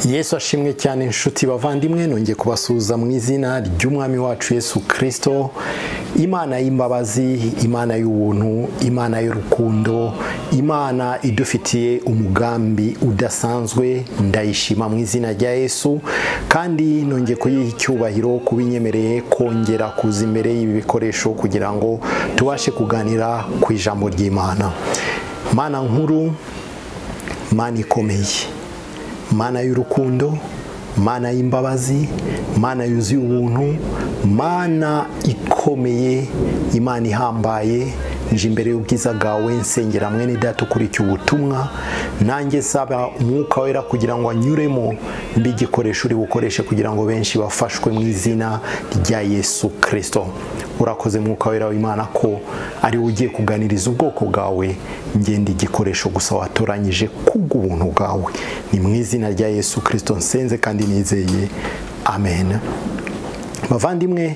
yesu ashimwe cyane inshuti bavandimwe nongeye kubasuhuza mu izina ry'umwami wacu yesu kirisito imana y'imbabazi imana y'ubuntu imana y'urukundo imana idufitiye umugambi udasanzwe ndayishima mu izina rya yesu kandi nongeye kuyiha icyubahiro kuba inyemereye kongera kuza imbere y'ibi bikoresho kugira ngo tubashe kuganira ku ijambo ry'imana mana nkuru mana ikomeye mana y'urukundo mana y'imbabazi mana yuzuye ubuntu mana ikomeye imana ihambaye nje imbere y'ubwiza bwawe nsengera mwene data ukurikiye ubutumwa nanjye saba umwuka wera kugira ngo anyuremo mb'igikoresho uri bukoreshe kugira ngo benshi bafashwe mu izina rya yesu kirisito urakoze mwuka wera w'imana ko ari we ugiye kuganiriza ubwoko bwawe ngenda igikoresho gusa watoranyije kubw'ubuntu bwawe ni mu izina rya yesu kirisito nsenze kandi nizeye amen bavandimwe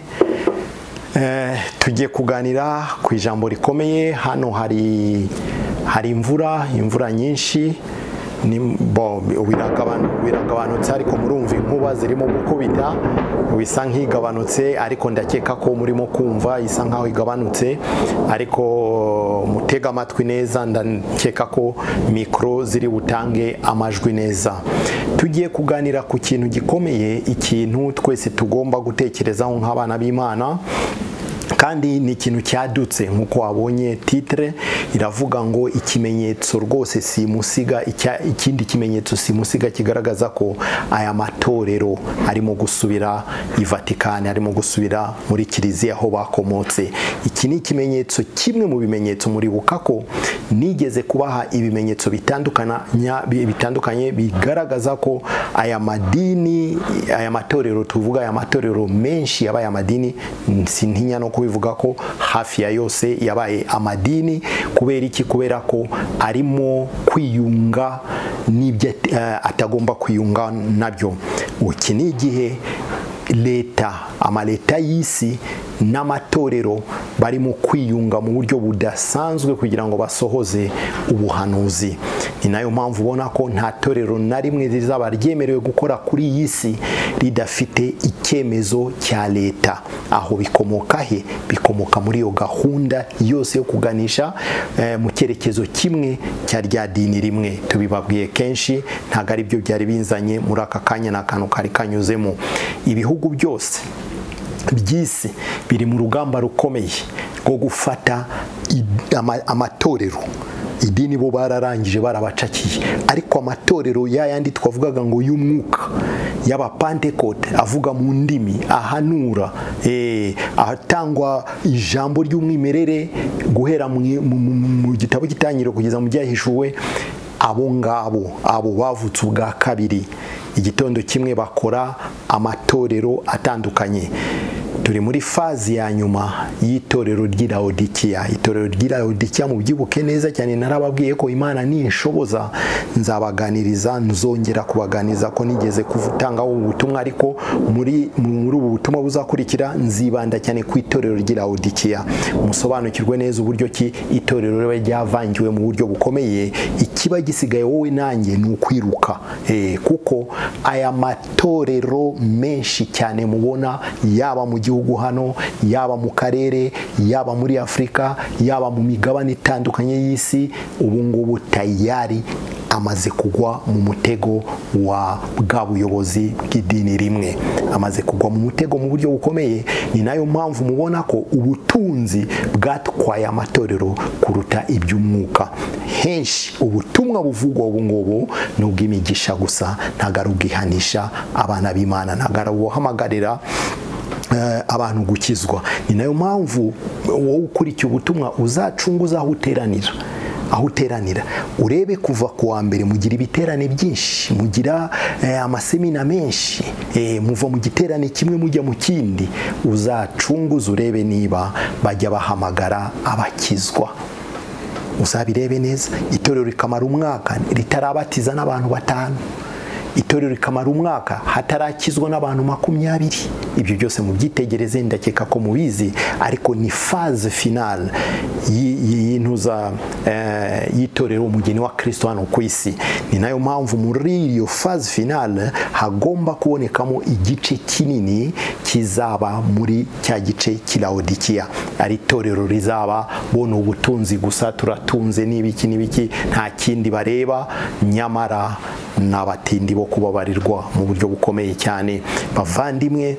tugiye kuganira ku ijambo rikomeye hano hari hari imvura imvura nyinshi biragabanutse ariko murumva inkuba zirimo gukubita bisa nk'igabanutse ariko ndakeka ko murimo kumva isa nk'aho igabanutse ariko mutega amatwi neza ndakeka ko mikoro ziri butange amajwi neza tugiye kuganira ku kintu gikomeye ikintu twese tugomba gutekerezaho nk'abana b'imana kandi ni ikintu cyadutse nk'uko wabonye titire iravuga ngo ikimenyetso rwose simusiga ikindi kimenyetso simusiga kigaragaza ko aya matorero arimo gusubira i vatikani arimo gusubira muri kiliziya aho bakomotse iki ni ikimenyetso kimwe mu bimenyetso muribuka ko nigeze kubaha ibimenyetso bitandukanye bigaragaza ko aya madini aya matorero tuvuga aya matorero menshi yabaye amadini sintinya no bivuga ko hafi ya yose yabaye amadini kubera iki kubera ko arimo kwiyunga n'ibyo atagomba kwiyunga nabyo iki ni igihe leta amaleta y'isi n'amatorero barimo kwiyunga mu buryo budasanzwe kugira ngo basohoze ubuhanuzi ni nayo mpamvu ubona ko nta torero na rimwe rizaba ryemerewe gukora kuri iyi si ridafite icyemezo cya leta aho bikomoka he bikomoka muri iyo gahunda yose yo kuganisha mu cyerekezo kimwe cya rya dini rimwe tubibabwiye kenshi ntabwo ari byo byari binzanye muri aka kanya n'akantu kari kanyuzemo ibihugu byose by'isi biri mu rugamba rukomeye rwo gufata amatorero idini bo bararangije barabacakiye ariko amatorero yayandi twavugaga ngo y'umwuka y'abapantekote avuga mu ndimi ahanura ahatangwa ijambo ry'umwimerere guhera mu gitabo gitangira kugeza mu byahishuwe abo ngabo abo bavutse ubwa kabiri igitondo kimwe bakora amatorero atandukanye turi muri fazi ya nyuma y'itorero ry'irahodikiya itorero ry'irahodikiya mu byibuke neza cyane narababwiye ko imana nishoboza nzabaganiriza nzongera kubaganiriza ko nigeze kutangaho ubutumwa ariko muri muri ubu butumwa buzakurikira nzibanda cyane ku itorero ry'irahodikiya musobanukirwe neza uburyo ki itorero riba ryavangiwe mu buryo bukomeye ikiba gisigaye wowe nanjye ni ukwiruka kuko aya matorero menshi cyane mubona yaba mu gihugu gihugu hano yaba mu karere yaba muri afurika yaba mu migabane itandukanye y'isi ubu ngubu tayari amaze kugwa mu mutego wa bwa buyobozi bw'idini rimwe amaze kugwa mu mutego mu buryo bukomeye ni nayo mpamvu mubona ko ubutunzi bwatwaye amatorero kuruta iby'umwuka henshi ubutumwa buvugwa ubu ngubu ni ubw'imigisha gusa ntabwo ari ubwihanisha abana b'imana ntabwo ari ubuhamagarira abantu gukizwa ni nayo mpamvu wowe ukurikiye ubutumwa uzacunguza aho uteranira aho uteranira urebe kuva ku wa mbere mugira ibiterane byinshi mugira amasemina menshi muva mu giterane kimwe mujya mu kindi uzacunguza urebe niba bajya bahamagara abakizwa uzabirebe neza itorero rikamara umwaka ritarabatiza n'abantu batanu itorero rikamara umwaka hatarakizwa n'abantu makumyabiri ibyo byose mubyitegereze ndakeka ko mubizi ariko ni faze finale y'intuza y'itorero umugeni wa kirisito hano ku isi ni nayo mpamvu muri iyo faze finale hagomba kubonekamo igice kinini kizaba muri cya gice kilawodikiya ari itorero rizaba bona ubutunzi gusa turatunze n'ibiki n'ibiki nta kindi bareba nyamara ni abatindi bo kubabarirwa mu buryo bukomeye cyane bavandimwe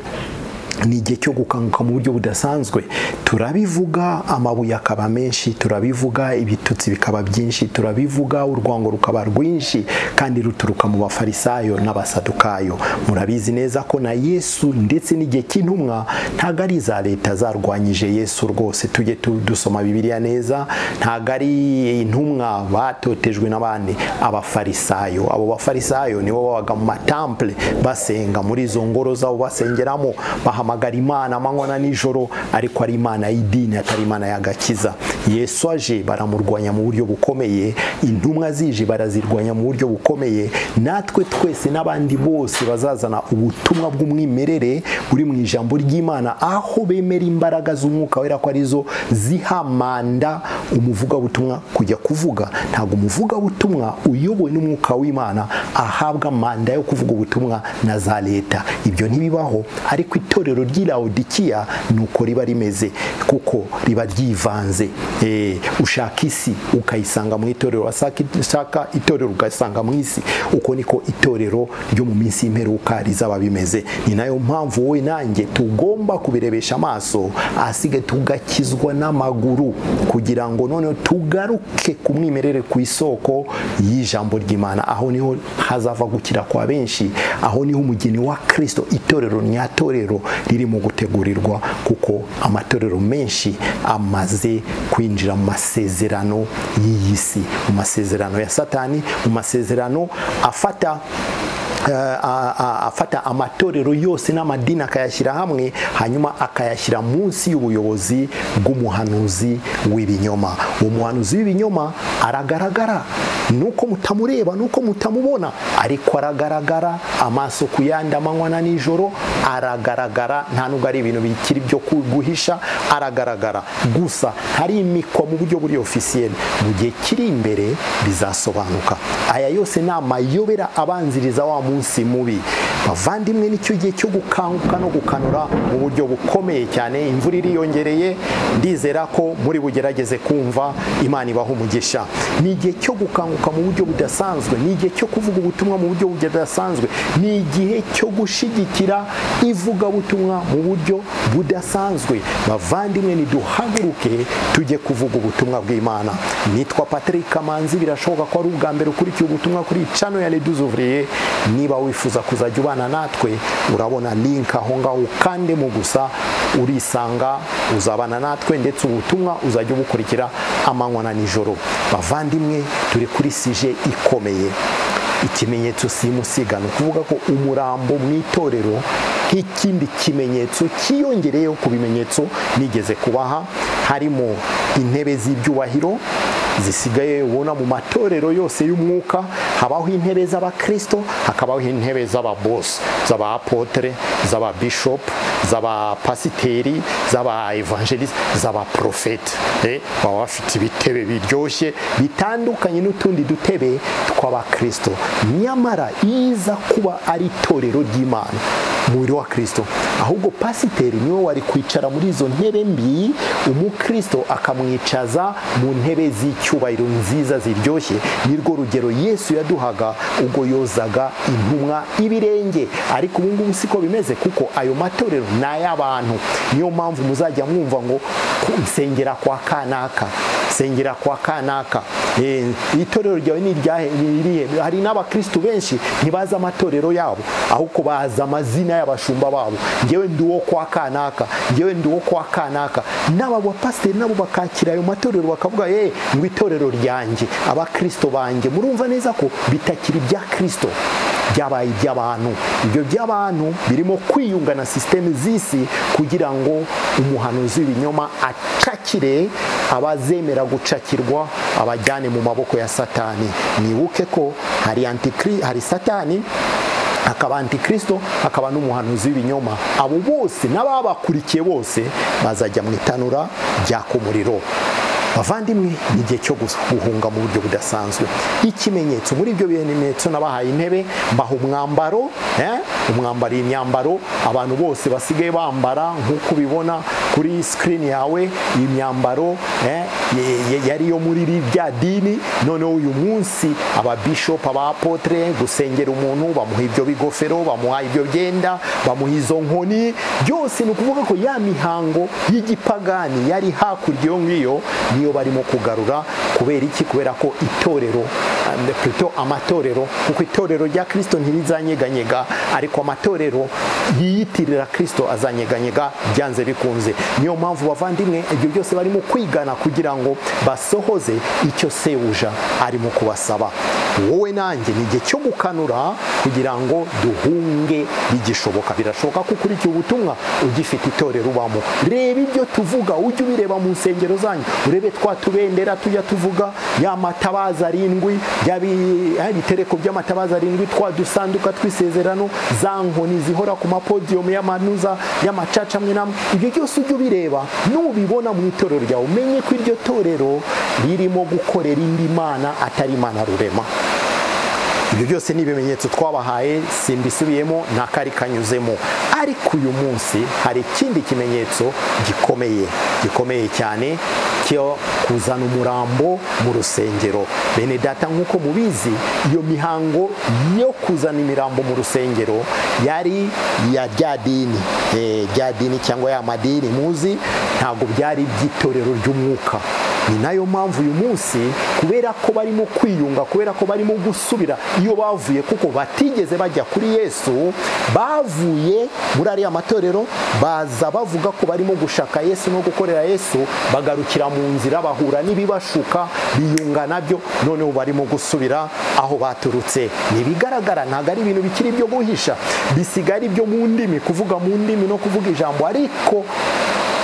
ni igihe cyo gukanguka mu buryo budasanzwe turabivuga amabuye akaba menshi turabivuga ibitutsi bikaba byinshi turabivuga urwango rukaba rwinshi kandi ruturuka mu bafarisayo n'abasadukayo murabizi neza ko na yesu ndetse n'igihe cy'intumwa ntabwo ari iza leta zarwanyije yesu rwose tujye dusoma bibiliya neza ntabwo ari intumwa batotejwe n'abandi abafarisayo abo bafarisayo nibo babaga mu matampule basenga muri izo ngoro zabo basengeramo bahama bahamagara imana amanywa na nijoro ariko ari imana y'idini atari imana y'agakiza yesu aje baramurwanya mu buryo bukomeye intumwa zije barazirwanya mu buryo bukomeye natwe twese n'abandi bose bazazana ubutumwa bw'umwimerere buri mu ijambo ry'imana aho bemera imbaraga z'umwuka wera ko arizo zihamanda umuvugabutumwa kujya kuvuga ntabwo umuvugabutumwa uyobowe n'umwuka w'imana ahabwa manda yo kuvuga ubutumwa na za leta ibyo ntibibaho ariko itorero itorero ry'ilawodikiya nuko riba rimeze kuko riba ryivanze ushaka isi ukayisanga mu itorero ushaka itorero ugasanga mu isi uko niko itorero ryo mu minsi y'imperuka rizaba bimeze ni nayo mpamvu wowe nanjye tugomba kubirebesha amaso ahasigaye tugakizwa n'amaguru kugira ngo noneho tugaruke ku mwimerere ku isoko y'ijambo ry'imana aho niho hazava gukira kwa benshi aho niho umugeni wa kirisito itorero nyatorero ririmo gutegurirwa kuko amatorero menshi amaze kwinjira mu masezerano y'iyi si mu masezerano ya satani mu masezerano afata afata amatorero yose n'amadini akayashyira hamwe hanyuma akayashyira munsi y'ubuyobozi bw'umuhanuzi w'ibinyoma uwo muhanuzi w'ibinyoma aragaragara nuko mutamureba nuko mutamubona ariko aragaragara amaso ku yandi amanywa na nijoro aragaragara nta nubwo ari ibintu bikiri byo guhisha aragaragara gusa harimikwa mu buryo buri ofisiyeli mu gihe kiri imbere bizasobanuka aya yose ni amayobera abanziriza wa munsi mubi bavandimwe nicyo gihe cyo gukanguka no gukanura mu buryo bukomeye cyane imvura iriyongereye ndizera ko muri bugerageze kumva imana ibaha umugisha ni igihe cyo gukanguka mu buryo budasanzwe ni igihe cyo kuvuga ubutumwa mu buryo budasanzwe ni igihe cyo gushyigikira ivugabutumwa mu buryo budasanzwe bavandimwe niduhaguruke tujye kuvuga ubutumwa bw'imana nitwa patrick kamanzi birashoboka ko ari ubwa mbere ukurikiye ubutumwa kuri cano ya leduzuvuriye niba wifuza kuzajya ubana natwe urabona link aho ngaho ukandemo gusa urisanga uzabana natwe ndetse ubutumwa uzajya ubukurikira amanywa na nijoro bavandimwe turi kuri sije ikomeye ikimenyetso simusiga ni ukuvuga ko umurambo mu itorero nk'ikindi kimenyetso cyiyongereyeho ku bimenyetso nigeze kubaha harimo intebe z'ibyubahiro zisigaye ubona mu matorero yose y'umwuka habaho intebe z'abakirisito hakabaho intebe z'ababosi z'abapotere z'ababishopu z'abapasiteri z'abaevangelisi z'abaporofeti baba bafite ibitebe biryoshye bitandukanye n'utundi dutebe tw'abakirisito nyamara iza kuba ari itorero ry'imana umubiri wa kirisito ahubwo pasiteri niwe wari kwicara muri izo ntebe mbi umukirisito akamwicaza mu ntebe z'icyubahiro nziza ziryoshye nirwo rugero yesu yaduhaga ubwo yozaga intumwa ibirenge ariko ubu ngubu siko bimeze kuko ayo matorero ni ay'abantu niyo mpamvu muzajya mwumva ngo nsengera kwa kanaka nsengera kwa kanaka itorero ryawe ni iryahe hari n'abakirisitu benshi ntibazi amatorero yabo ahubwo bazi amazina y'abashumba babo ngewe ndi uwo kwa kanaka ngewe ndi uwo kwa kanaka n'aba bapasiteri nabo bakakira ayo matorero bakavuga ye ngo itorero ryanjye abakristo banjye murumva neza ko bitakiri ibya kirisito byabaye iby'abantu ibyo by'abantu birimo kwiyunga na sisiteme z'isi kugira ngo umuhanuzi w'ibinyoma acakire abazemera gucakirwa abajyane mu maboko ya satani nibuke ko hari antikiri hari satani hakaba antikristo hakaba n'umuhanuzi w'ibinyoma abo bose n'ababakurikiye bose bazajya mu itanura ryaka umuriro bavandimwe ni igihe cyo guhunga mu buryo budasanzwe ikimenyetso muri ibyo bimenyetso nabahaye intebe mbaha umwambaro eh? umwambaro imyambaro abantu bose basigaye bambara nk'uko ubibona kuri sikirini yawe iyi myambaro eh? yari yo muri rya dini noneho uyu munsi ababishopu abapotere gusengera umuntu bamuha ibyo bigofero bamuha ibyo byenda bamuha izo nkoni byose ni ukuvuga ko ya mihango y'igipagani yari hakurya iyo ngiyo niyo barimo kugarura kubera iki kubera ko itorero puto amatorero kuko itorero rya kirisito ntirizanyeganyega ariko amatorero yiyitirira kirisito azanyeganyega byanze bikunze niyo mpamvu bavandimwe ibyo byose barimo kwigana kugira ngo basohoze icyo sebuja arimo kubasaba wowe nanjye ni igihe cyo gukanura kugira ngo duhunge bigishoboka birashoboka ko ukurikiye ubutumwa ugifite itorero ubamo reba ibyo tuvuga ujye ubireba mu nsengero zanyu urebe twa tubendera tujya tuvuga ya matabaza arindwi ibitereko by'amatabaza arindwi twa dusanduka twisezerano za nkoni zihora ku mapodiyumu y'amanuza y'amacaca amwe n'amwe ibyo byose ujye ubireba nubibona mu itorero ryawe umenye ko iryo torero ririmo gukorera indi mana atari imana rurema ibyo byose ni ibimenyetso twabahaye simbisubiyemo nta kari kanyuzemo ariko uyu munsi hari ikindi kimenyetso gikomeye gikomeye cyane cyo kuzana umurambo mu rusengero bene data nk'uko mubizi iyo mihango yo kuzana imirambo mu rusengero yari iya rya dini rya dini cyangwa ya madini muzi ntabwo byari iby'itorero ry'umwuka ni nayo mpamvu uyu munsi kubera ko barimo kwiyunga kubera ko barimo gusubira iyo bavuye kuko batigeze bajya kuri yesu bavuye muri ariya matorero baza bavuga ko barimo gushaka yesu no gukorera yesu bagarukira mu nzira bahura n'ibibashuka biyunga nabyo noneho barimo gusubira aho baturutse ntibigaragara ntabwo ari ibintu bikiri ibyo guhisha bisigara ibyo mu ndimi kuvuga mu ndimi no kuvuga ijambo ariko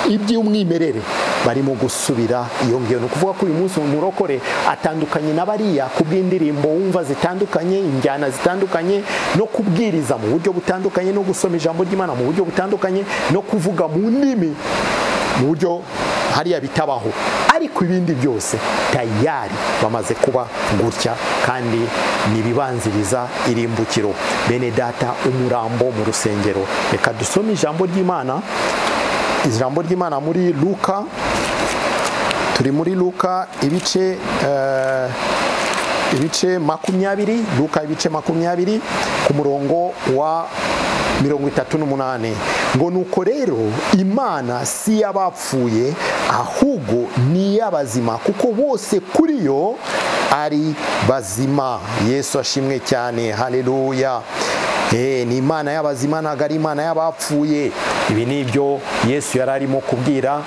iby'umwimerere barimo gusubira iyo ngiyo ni ukuvuga ko uyu munsi umurokore atandukanye na bariya ku bw'indirimbo wumva zitandukanye injyana zitandukanye no kubwiriza mu buryo butandukanye no gusoma ijambo ry'imana mu buryo butandukanye no kuvuga mu ndimi mu buryo hariya bitabaho ariko ibindi byose tayari bamaze kuba gutya kandi ntibibanziriza irimbukiro bene data umurambo mu rusengero reka dusome ijambo ry'imana ijambo ry'imana muri luka turi muri luka ibice ibice makumyabiri luka ibice makumyabiri ku murongo wa mirongo itatu n'umunani ngo nuko rero imana si iy'abapfuye ahubwo ni iy'abazima kuko bose kuri yo ari bazima yesu ashimwe cyane hareruya ni imana y'abazima ntabwo ari imana y'abapfuye ibi ni ibyo yesu yari arimo kubwira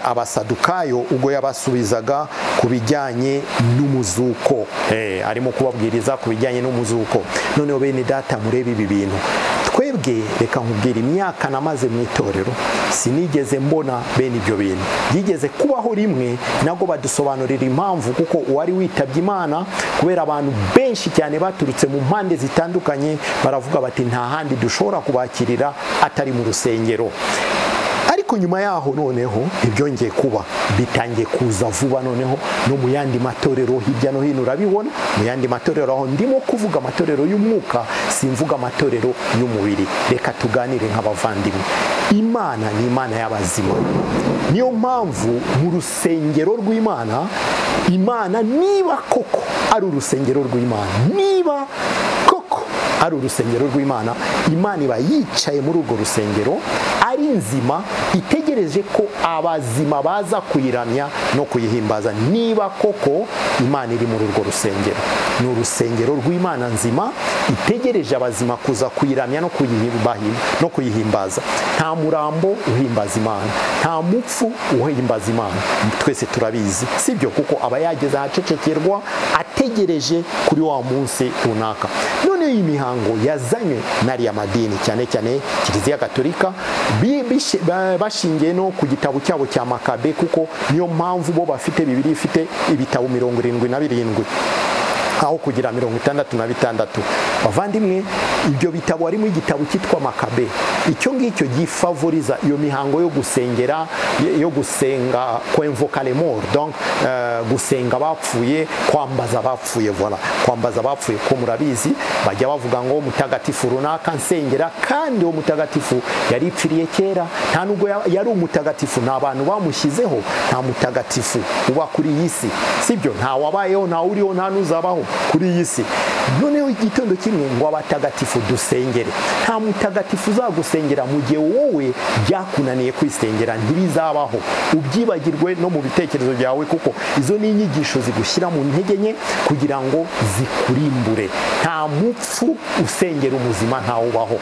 abasadukayo ubwo yabasubizaga ku bijyanye n'umuzuko arimo kubabwiriza ku bijyanye n'umuzuko noneho bene data murebe ibi bintu twebwe reka nkubwira imyaka namaze mu itorero sinigeze mbona bene ibyo bintu byigeze kubaho rimwe nabwo badusobanurira impamvu kuko uwari witabye imana kubera abantu benshi cyane baturutse mu mpande zitandukanye baravuga bati nta handi dushobora kubakirira atari mu rusengero ariko nyuma yaho noneho ibyongeye kuba bitangiye kuza vuba noneho no mu yandi matorero hirya no hino urabibona mu yandi matorero aho ndimo kuvuga amatorero y'umwuka simvuga amatorero y'umubiri reka tuganire nk'abavandimwe imana ni imana y'abazima niyo mpamvu mu rusengero rw'imana imana niba koko ari urusengero rw'imana niba ari urusengero rw'imana imana iba yicaye muri urwo rusengero ari nzima itegereje ko abazima baza kuyiramya no kuyihimbaza niba koko imana iri muri urwo rusengero ni urusengero rw'imana nzima itegereje abazima kuza kuyiramya no kuyihimbaza nta murambo uhimbaza imana nta mupfu uhimbaza imana twese turabizi sibyo kuko aba yageze ahacecekerwa ategereje kuri wa munsi runaka noneho iyi mihango yazanywe n'ariya madini cyane cyane kiliziya gatolika bashingiye no ku gitabo cyabo cya makabe kuko niyo mpamvu bo bafite bibiri ifite ibitabo mirongo irindwi na birindwi aho kugira mirongo itandatu na bitandatu bavandimwe ibyo bitabo harimo igitabo cyitwa makabe icyo ngicyo gifavoriza iyo mihango yo gusengera yo gusenga kwemvoka lemor donc eh, gusenga abapfuye kwambaza abapfuye vola kwambaza abapfuye ko murabizi bajya bavuga ngo mutagatifu runaka nsengera kandi uwo mutagatifu yaripfiriye kera nta nubwo ya- yari umutagatifu nta bantu bamushyizeho nta mutagatifu uba kuri iyi si sibyo nta wabayeho nta uriho nta n'uzabaho kuri iyi si noneho igitondo kimwe ngo abatagatifu dusengere nta mutagatifu uzagusengera mu gihe wowe byakunaniye kwisengera ntibizabaho ubyibagirwe no mu bitekerezo byawe kuko izo ni inyigisho zigushyira mu ntege nke kugira ngo zikurimbure nta mupfu usengera umuzima ntawubaho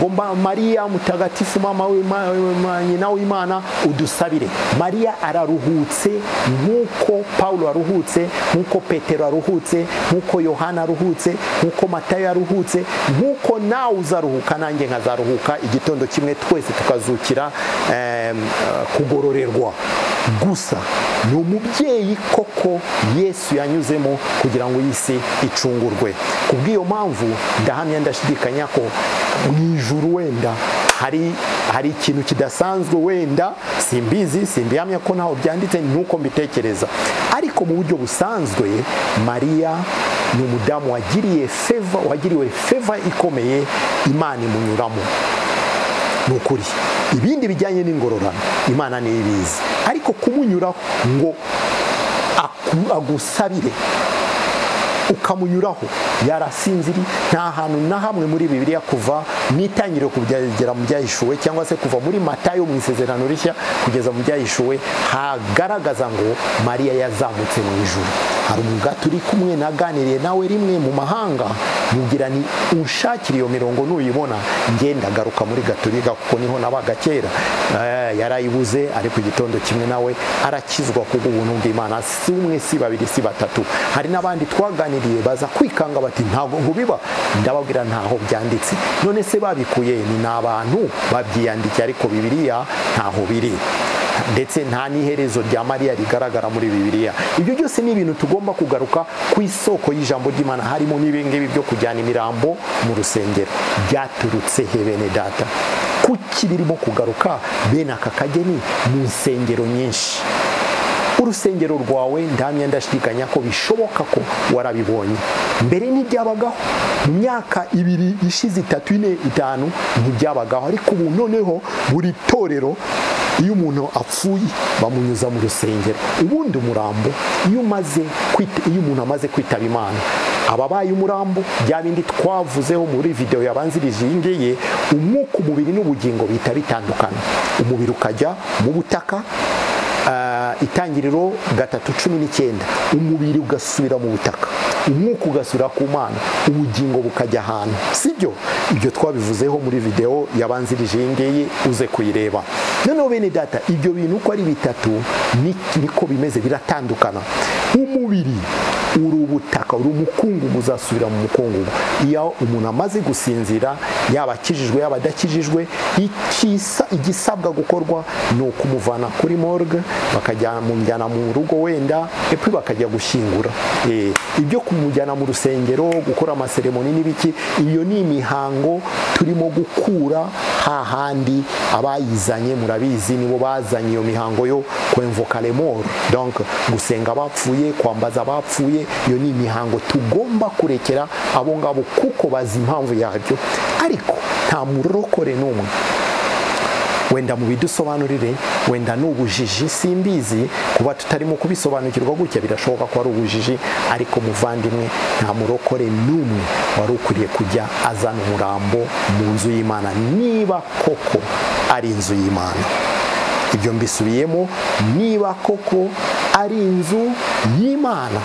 ngo mba mariya mutagatifu mama w'Ima- w'Ima- nyina w'imana udusabire mariya araruhutse nk'uko pawulo aruhutse nk'uko petero aruhutse nk'uko yohana aruhutse nk'uko matayo aruhutse nk'uko nawe uzaruhuka nanjye nkazaruhuka igitondo kimwe twese tukazukira em, eh, kugororerwa gusa ni umubyeyi koko yesu yanyuzemo kugira ngo iyi si icungurwe ku bw'iyo mpamvu ndahamya ndashidikanya ko mu ijuru wenda hari hari ikintu kidasanzwe wenda simbizi simbihamya ko ntaho byanditse nuko mbitekereza ariko mu buryo busanzwe mariya ni umudamu wagiriye feva wagiriwe feva ikomeye imana imunyuramo ni ukuri ibindi bijyanye n'ingororano imana niyo ibizi ariko kumunyuraho ngo aku- agusabire ukamunyuraho yarasinziri nta hantu na hamwe muri bibiliya kuva mu itangiriro ku byagera mu byahishuwe cyangwa se kuva muri matayo mu isezerano rishya kugeza mu byahishuwe hagaragaza ngo mariya yazamutse mu ijuru hari umugati uri kumwe naganiriye nawe rimwe mu mahanga mugira ni unshakira iyo mirongo nuyibona ngenda garuka muri gatolika kuko niho nabaga kera Eh, yarayibuze ariko igitondo kimwe nawe arakizwa kubwo ubuntu bw'imana si umwe si babiri si batatu hari n'abandi twaganiriye baza kwikanga bati ntabwo nkubiba ndababwira ntaho byanditse none se babikuye ni abantu babyiyandikiye ariko bibiliya ntaho biri ndetse nta n'iherezo rya mariya rigaragara muri bibiliya ibyo byose ni ibintu tugomba kugaruka ku isoko y'ijambo ry'imana harimo n'ibingibi byo kujyana imirambo mu rusengero byaturutse he bene data kuki birimo kugaruka bene aka kageni mu nsengero nyinshi urusengero rwawe ndamya ndashidikanya ko bishoboka ko warabibonye mbere ntibyabagaho mu myaka ibiri ishize itatu ine itanu ntibyabagaho ariko ubu noneho buri torero iyo umuntu apfuye bamunyuza mu rusengero ubundi umurambo iyo umaze kwita- iyo umuntu amaze kwitaba imana ababaye umurambo bya bindi twavuzeho muri video yabanzirije iyi ngiyi umwuka umubiri n'ubugingo bihita bitandukana umubiri ukajya mu butaka ah, itangiriro gatatu cumi n'icyenda umubiri ugasubira mu butaka umwuka ugasubira ku mana ubugingo bukajya ahantu sibyo ibyo twabivuzeho muri video yabanzirije iyi ngiyi uze kuyireba noneho bene data ibyo bintu uko ari bitatu ni- niko bimeze biratandukana umubiri uri ubutaka uri umukungugu uzasubira mu mukungugu iyo umuntu amaze gusinzira yaba akijijwe yaba adakijijwe ikisa- igisabwa gukorwa ni ukumuvana kuri morgue bakajya mujyana mu rugo wenda epfo bakajya gushyingura Eh, ibyo kumujyana mu rusengero gukora amaseremoni n'ibiki iyo ni imihango turimo gukura hahandi abayizanye murabizi nibo bazanye iyo mihango yo kwemvoka lemoro donc gusenga abapfuye kwambaza abapfuye iyo ni imihango tugomba kurekera abo ngabo kuko bazi impamvu yabyo ariko nta murokore n'umwe wenda mu bidusobanurire wenda ni ubujiji simbizi kuba tutarimo kubisobanukirwa gutya birashoboka ko ari ubujiji ariko muvandimwe nta murokore n'umwe wari ukwiriye kujya azana umurambo mu nzu y'imana niba koko ari inzu y'imana ibyo mbisubiyemo niba koko ari inzu y'imana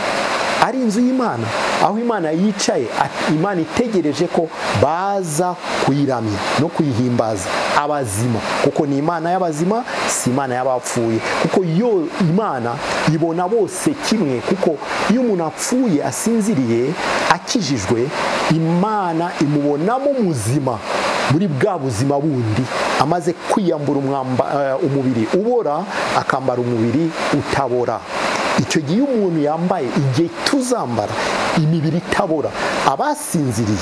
ari inzu y'imana aho imana yicaye at- imana itegereje ko baza kuyiramya no kuyihimbaza abazima kuko ni imana y'abazima si imana y'abapfuye kuko yo imana ibona bose kimwe kuko iyo umuntu apfuye asinziriye akijijwe imana imubonamo muzima muri bwa buzima bundi amaze kwiyambura umwamba- eh, umubiri ubora akambara umubiri utabora icyo gihe umuntu yambaye igihe tuzambara imibiri itabora abasinziriye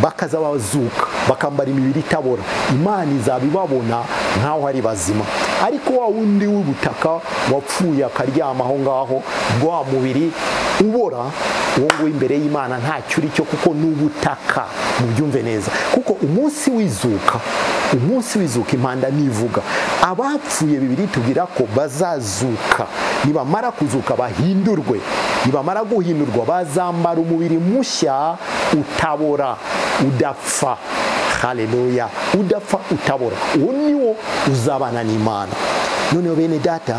bakaza bazuka bakambara imibiri itabora imana izaba ibabona nk'aho ari bazima ariko wa wundi w'ubutaka wapfuye akaryama aho ngaho wa mubiri ubora uwo nguwo imbere y'imana ntacyo uri cyo kuko n'ubutaka mubyumve neza kuko umunsi w'izuka umunsi w'izuka impanda nivuga abapfuye bibiri tubwira ko bazazuka nibamara kuzuka bahindurwe nibamara guhindurwa bazambara umubiri mushya utabora udapfa haleluya udapfa utabora uwo niwo uzabana n'imana noneho bene data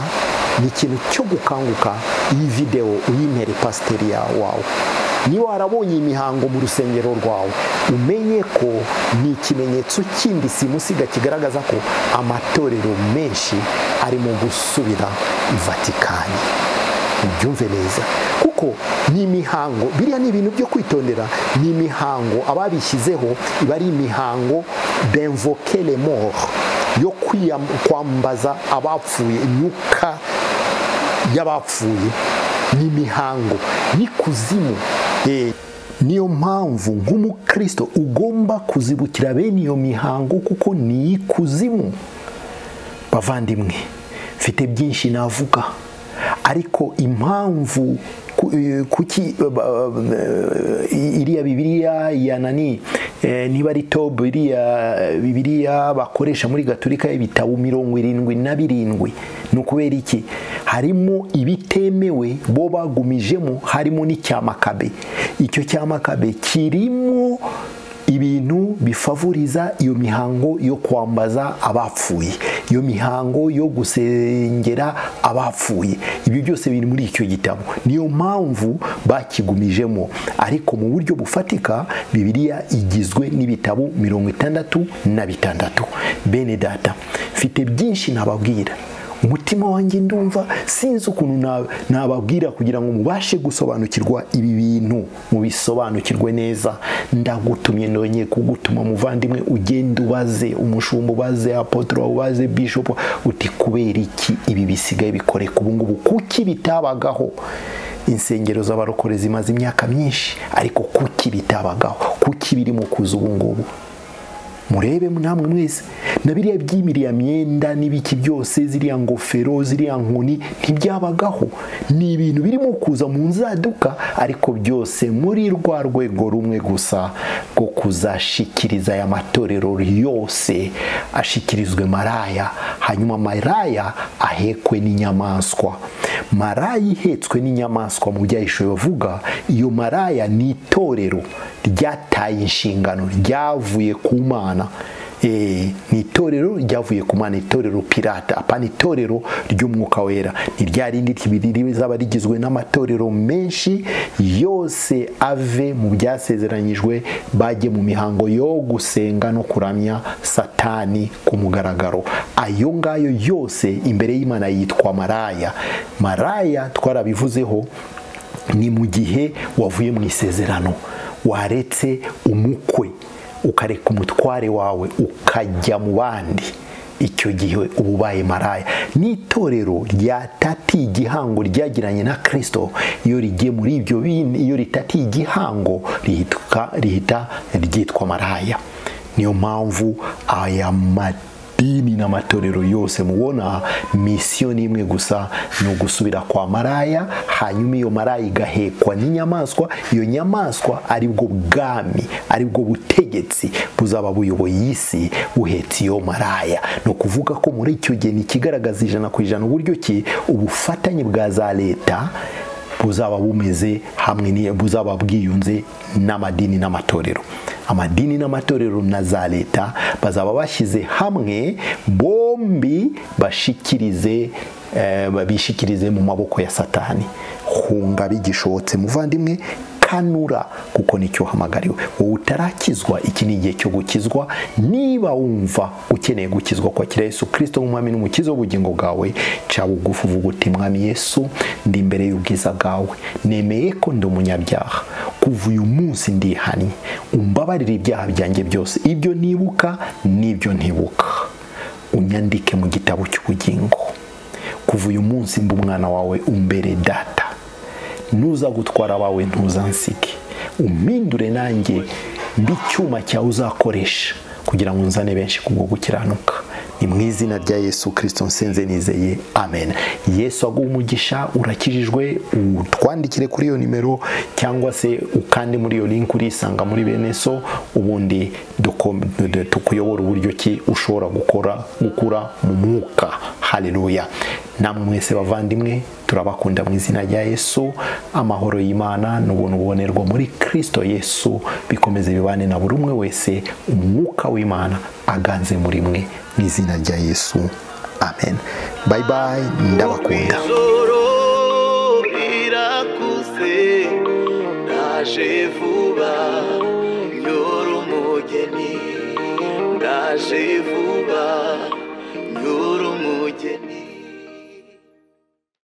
ni ikintu cyo gukanguka iyi videwo uyimere pasiteri wawe niba warabonye imihango mu rusengero rwawe umenye ko ni ikimenyetso kindi simusiga kigaragaza ko amatorero menshi ari mu gusubira i vatikani ubyumve neza kuko ni imihango biriya ni ibintu byo kwitondera ni imihango ababishyizeho iba ari imihango benvokere moro yo kwambaza abapfuye imyuka y'abapfuye ni imihango ni kuzimu niyo mpamvu nk'umukristo ugomba kuzibukira bene iyo mihango kuko ni ikuzimu bavandimwe mfite byinshi navuga ariko impamvu kuki iriya bibiriya ya nani niba ari tobu iriya bibiriya bakoresha muri gaturika y'ibitabo mirongo irindwi na birindwi ni ukubera iki harimo ibitemewe bo bagumijemo harimo n'icyamakabe icyo cyamakabe kirimo ibintu bifavuriza iyo mihango yo kwambaza abapfuye iyo mihango yo gusengera abapfuye ibyo byose biri muri icyo gitabo niyo mpamvu bakigumijemo ariko mu buryo bufatika bibiliya igizwe n'ibitabo mirongo itandatu na bitandatu bene data mfite byinshi nababwira umutima wanjye ndumva sinzi ukuntu nababwira kugira ngo mubashe gusobanukirwa ibi bintu mubisobanukirwe neza ndagutumye nonye kugutuma muvandimwe ugenda ubaze umushumba ubaze apotora ubaze bishopu uti kubera iki ibi bisigaye bikoreka ubungubu kuki bitabagaho insengero z'abarokore zimaze imyaka myinshi ariko kuki bitabagaho kuki biri mu kuza ubungubu murebe namwe mwese na biriya by'imiriya myenda n'ibiki byose ziriya ngofero ziriya nkoni ntibyabagaho ni ibintu birimo kuza mu nzaduka ariko byose muri rwa rwego rumwe gusa rwo kuzashikiriza aya matorero yose ashikirizwe maraya hanyuma maraya ahekwe n'inyamaswa maraya ihetswe n'inyamaswa mu byayishoboye bavuga iyo maraya ni itorero ryataye inshingano ryavuye ku mana ni itorero ryavuye ku mana itorero pirata apana itorero ry'umwuka wera ni rya rindi rizaba rigizwe n'amatorero menshi yose ave mu byasezeranyijwe bajye mu mihango yo gusenga no kuramya satani ku mugaragaro ayo ngayo yose imbere y'imana yitwa maraya maraya twarabivuzeho ni mu gihe wavuye mu isezerano waretse umukwe ukareka umutware wawe ukajya mu bandi icyo gihe uba ubaye maraya n'itorero ryatatiye igihango ryagiranye na kirisito iyo rigiye muri ibyo iyo ritatiye igihango rihita ryitwa maraya niyo mpamvu aya madini n'amatorero yose mubona misiyo ni imwe gusa ni ugusubira kwa maraya hanyuma iyo maraya igahekwa n'inyamaswa iyo nyamaswa aribwo bwami aribwo butegetsi buzaba buyoboye isi buhetse iyo maraya ni ukuvuga ko muri icyo gihe ntikigaragaza ijana ku ijana uburyo ki ubufatanye bwa za leta buzaba bumeze hamwe buzaba bwiyunze n'amadini n'amatorero amadini n'amatorero na za leta bazaba bashyize hamwe bombi bashikirize babishikirize mu maboko ya satani hunga bigishobotse muvandimwe kanura kuko nicyo uhamagariwe wowe utarakizwa iki ni igihe cyo gukizwa niba wumva ukeneye gukizwa kwakira yesu kirisito nk'umwami n'umukiza w'ubugingo bwawe ca bugufi uvuga uti mwami yesu ndi imbere y'ubwiza bwawe nemeye ko ndi umunyabyaha kuva uyu munsi ndihannye umbabarire ibyaha byanjye byose ibyo nibuka n'ibyo ntibuka unyandike mu gitabo cy'ubugingo kuva uyu munsi mba umwana wawe umbere data ntuza gutwara abawe ntuzansike umpindure nanjye mbi icyuma cyawe uzakoresha kugira ngo nzane benshi kubwo gukiranuka ni mu izina rya yesu kirisito nsenze nizeye amen yesu aguha umugisha urakijijwe utwandikire kuri iyo nimero cyangwa se ukande muri iyo linki urisanga muri bene so ubundi duko- du- tukuyobora uburyo ki ushobora gukora gukura mu mwuka haleluya namwe mwese bavandimwe turabakunda mu izina rya yesu amahoro y'imana n'ubuntu bubonerwa muri kirisito yesu bikomeze bibane na buri umwe wese umwuka w'imana aganze muri mwe mu izina rya yesu amen bayi bayi ndabakunda Ijoro rirakuze ndaje vuba nyora umugeni ndaje vuba nyora umugeni